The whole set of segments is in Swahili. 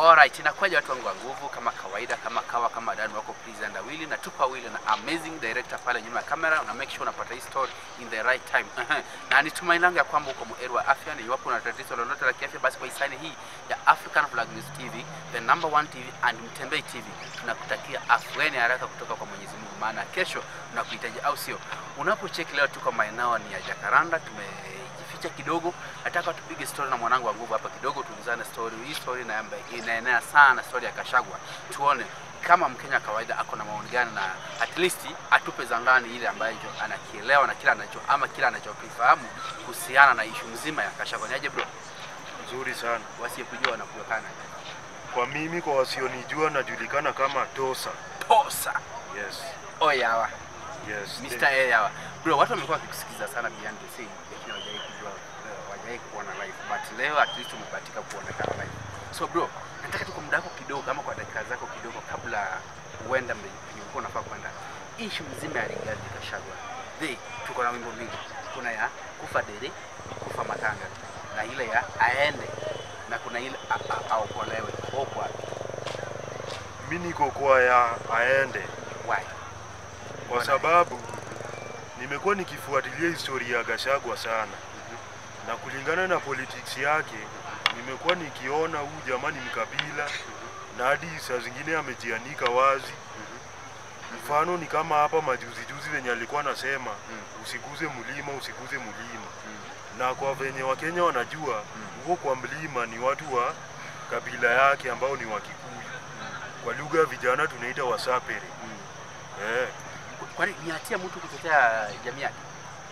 Alright, inakuwaje watu wangu wa nguvu, kama kawaida, kama kawa, kama Dan wako presenter Willy na tupa Willy na amazing director pale nyuma ya kamera, una make sure unapata hii story in the right time. Ehe. na ni tumaini langu ya kwamba uko muheri wa afya, na iwapo una tatizo lolote la kiafya, basi kwa hisani hii ya African Flag News TV, the number one TV and Mtembei TV, tunakutakia afueni haraka kutoka kwa Mwenyezi Mungu, maana kesho tunakuhitaji, au sio? Unapocheki leo tuko maeneo ni ya Jacaranda, tumejificha kidogo, nataka tupige story na mwanangu wa nguvu hapa kidogo, tuulizane story. Hii story ina- inaenea sana, story ya Kashagwa, tuone kama Mkenya kawaida ako na maoni gani, na at least atupe za ndani ile ambayo anakielewa na kila anacho ama kila anachokifahamu kuhusiana na ishu mzima ya Kashagwa. Niaje bro, Nzuri sana. wasiyekujua wanakuekana Kwa mimi, kwa wasionijua, najulikana kama Tosa. posa Yes. oyawa Yes. Mr. A yawa bro, watu wamekuwa wakikusikiza sana behind the scene, lakini hawajawahi kujua, eh, hawajawahi kuona live, but leo at least umebahatika kuonekana live. So bro, nataka tu kwa muda wako kidogo, kama kwa dakika zako kidogo, kabla uenda mbe- penye ulikuwa unafaa kwenda, issue mzima ya Rigathi Gachagua. The tuko na wimbo mbili, kuna ya kufa dere, kufa matanga, na ile ya aende, na kuna ile a- a- aokolewe. Uko wapi? Mi niko kwa ya aende, Why? kwa Mbona? sababu nimekuwa nikifuatilia historia ya Gachagua sana, na kulingana na politics yake nimekuwa nikiona huyu jamani mkabila, na hadi saa zingine amejianika wazi. Mfano ni kama hapa majuzi juzi venye alikuwa anasema usiguze mlima, usiguze mlima. Na kwa venye Wakenya wanajua huko kwa mlima ni watu wa kabila yake ambao ni Wakikuyu. Kwa lugha ya vijana tunaita Wasapere. Eh, Kwani ni hatia mtu kutetea jamii yake?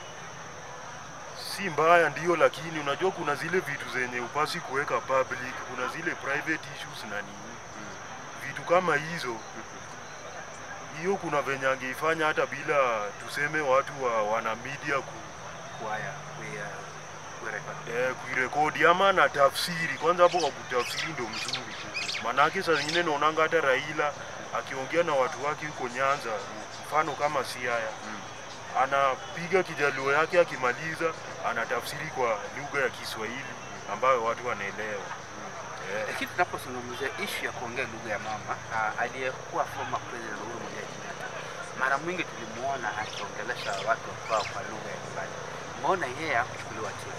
si mbaya ndio, lakini unajua kuna zile vitu zenye upasi kuweka public, kuna zile private issues na nini, vitu kama hizo. Hiyo kuna venye angeifanya hata bila tuseme watu wa wana media ku, Kuhaya, kuya, kurekodi. eh, kuirekodi ama na tafsiri kwanza. Hapo kwa kutafsiri ndio mzuri, manake saa zingine naonanga hata Raila akiongea na watu wake huko Nyanza, mfano kama Siaya anapiga kijaluo yake, akimaliza anatafsiri kwa lugha ya Kiswahili ambayo watu wanaelewa. Eh, Lakini tunapozungumzia ishu ya kuongea lugha ya mama, uh, aliyekuwa former president Uhuru Muigai Kenyatta, mara mwingi tulimuona akiongelesha watu kwao kwa lugha ya nyumbani. Mbona yeye hakuchukuliwa hatua?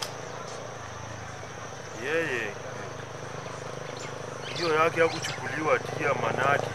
yeye hiyo yake ya kuchukuliwa tia manaki,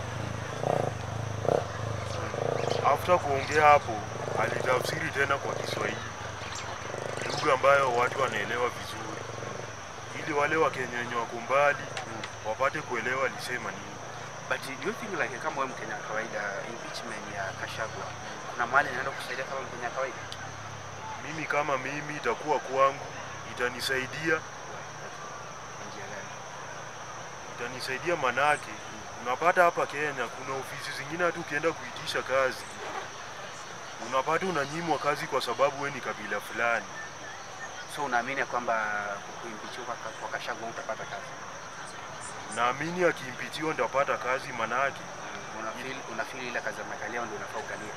after kuongea hapo alitafsiri tena kwa Kiswahili, lugha ambayo watu wanaelewa vizuri, ili wale Wakenya wenye wako mbali wapate kuelewa alisema nini. But do you think like kama wewe Mkenya wa kawaida, impeachment ya Kashagwa kuna mahali inaenda kusaidia kama Mkenya wa kawaida? Mimi kama mimi itakuwa kwangu, itanisaidia Kwa njia gani? itanisaidia manake, unapata hapa Kenya kuna ofisi zingine hata ukienda kuitisha kazi unapata unanyimwa kazi kwa sababu we ni kabila fulani. So unaamini ya kwamba kuimpeachiwa kwa, kwa Kashagwa utapata kazi? Naamini akimpichiwa ndapata kazi, manake Unafeel unafeel ile kazi amekalia ndio unafaa ukalie.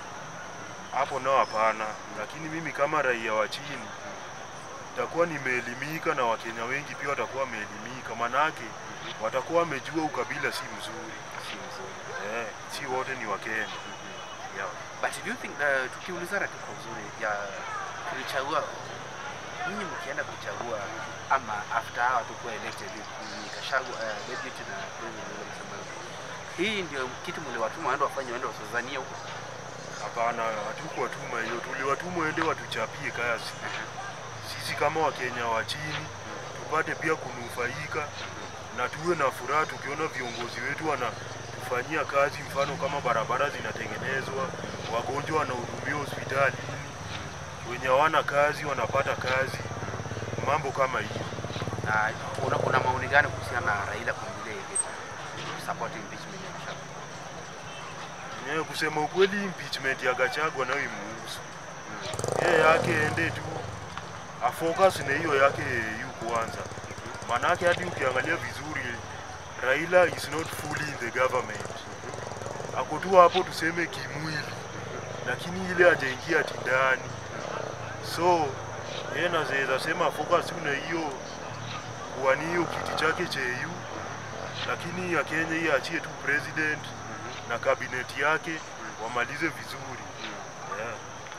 hapo nao hapana. Lakini mimi kama raia wa chini nitakuwa nimeelimika na Wakenya wengi pia watakuwa wameelimika, manake watakuwa wamejua ukabila si mzuri. Si mzuri. Eh, si wote ni Wakenya. Yeah. But do you think uh, tukiulizana tu kwa uzuri ya tulichagua nyinyi mkienda kuchagua ama after hawa tukuwa elected ni Kashagwa uh, deputy na president William Samoei Ruto. Hii ndio kitu mliwatuma waende wafanye waende wasuzanie huko. Hapana, hatukuwatuma hiyo, tuliwatuma waende watuchapie kazi. Sisi kama Wakenya wa chini tupate pia kunufaika na tuwe na furaha tukiona viongozi wetu wanatufanyia kazi, mfano kama barabara zinatengenezwa, wagonjwa wanahudumiwa hospitalini, wenye hawana kazi wanapata kazi, mambo kama hiyo. Na una, una maoni gani kuhusiana na Raila kuingilia hii vita support impeachment ya Kashagwa? Yenyewe kusema ukweli, impeachment ya Gachagua nayo imuhusu yeye, yake ende tu afocus na hiyo yake yu kwanza, manake hadi ukiangalia vizuri Raila is not fully in the government, ako tu hapo tuseme kimwili, lakini ile hajaingia ati ndani, so yeye naweza sema focus tu na hiyo kuwania hiyo kiti chake cha EU lakini ya Kenya hii achie tu president na kabineti yake wamalize vizuri yeah.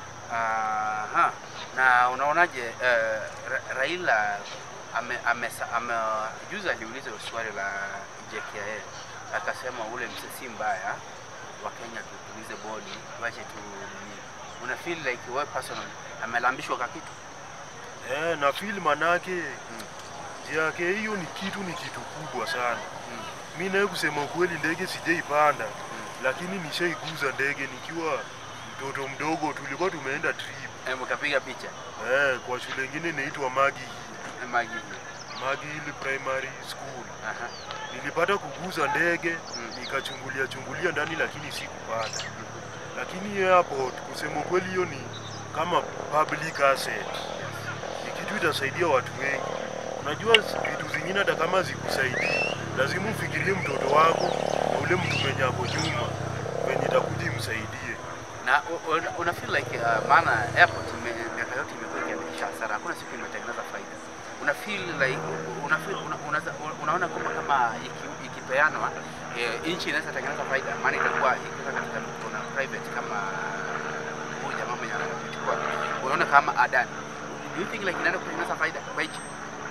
Aha. Na unaonaje eh, Ra- Raila ame, ame, ame, juzi aliuliza swali la JKIA akasema ule msesi mbaya wa Kenya tutulize bodi wache tu nini. Una feel like wewe personal amelambishwa kwa kitu? Eh, na feel manake yake hiyo ni kitu ni kitu kubwa sana. Mm. Mi naye kusema ukweli, ndege sijaipanda, lakini nishaiguza ndege nikiwa mtoto mdogo. Tulikuwa tumeenda trip Eh, mkapiga picha eh, kwa shule ingine inaitwa Magi Eh, Magi. Magi Hill Primary School. Aha. Nilipata kuguza ndege Mm. nikachungulia chungulia ndani, lakini sikupata. Lakini airport, kusema ukweli, hiyo ni kama public asset, ni kitu itasaidia watu wengi. Unajua vitu zingine hata kama zikusaidii, lazima ufikirie mtoto wako na ule mtu mwenye ako nyuma venye itakuja imsaidie. Na u- una, una feel like uh, maana airport ime- miaka yote imekuwa ikiandikisha hasara, hakuna siku imetengeneza faida. Una feel like una feel, una, unaza, unaona kwamba kama iki- ikipeanwa eh, nchi inaweza tengeneza faida, maana itakuwa ikiwa katika mikono ya private kama huyu jamaa mwenye anachukua, unaona kama Adani, do you think like inaenda kutengeneza faida kwa nchi?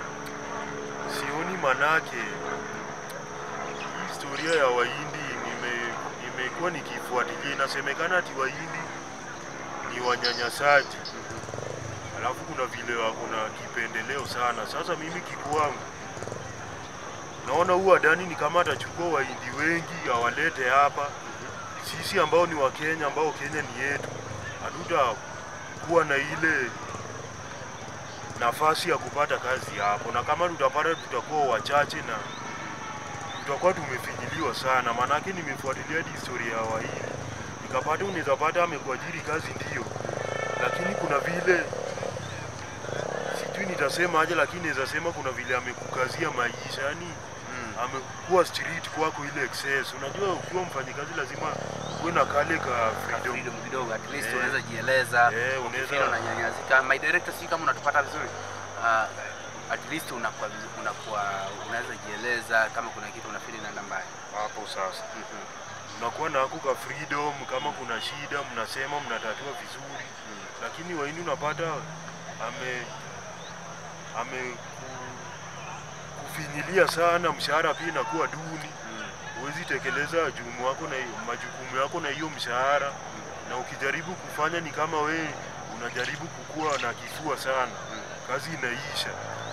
Sioni manake hii historia ya Wahindi nime- nimekuwa nikifuatilia, inasemekana ati Wahindi ni wanyanyasaji, alafu kuna vile wako na kipendeleo sana. Sasa mimi kikwangu naona huu Adani ni kama atachukua Wahindi wengi awalete hapa, sisi ambao ni Wakenya, ambao Kenya ni yetu, hatutakuwa na ile nafasi ya kupata kazi hapo, na kama tutapata tutakuwa wachache na tutakuwa tumefinyiliwa sana. Maanake nimefuatilia hadi historia ya Wahindi nikapata, unaweza pata amekuajiri kazi ndio, lakini kuna vile sijui nitasema aje, lakini naweza sema kuna vile amekukazia maisha, yani Mm. amekuwa street kwako ile excess. Unajua, ukiwa mfanyikazi lazima uwe na kale ka Ka freedom. freedom kidogo, at least Eh. unaweza jieleza Eh, unaweza- ukifeel unanyanyasika. My director, si kama unatupata vizuri uh, at least unakuwa vizu- unakuwa unaweza jieleza kama kuna kitu unafeel inaenda mbaya. Hapo sasa Mhm. mnakuwa na hako ka freedom, kama kuna shida mnasema, mnatatua vizuri Mm. lakini Wahindi unapata ame ame ku- kufinyilia sana, mshahara pia inakuwa duni, Mm. huwezi tekeleza jukumu wako na hiyo- majukumu yako na hiyo mshahara, na ukijaribu kufanya ni kama we unajaribu kukua na kifua sana, Mm. kazi inaisha.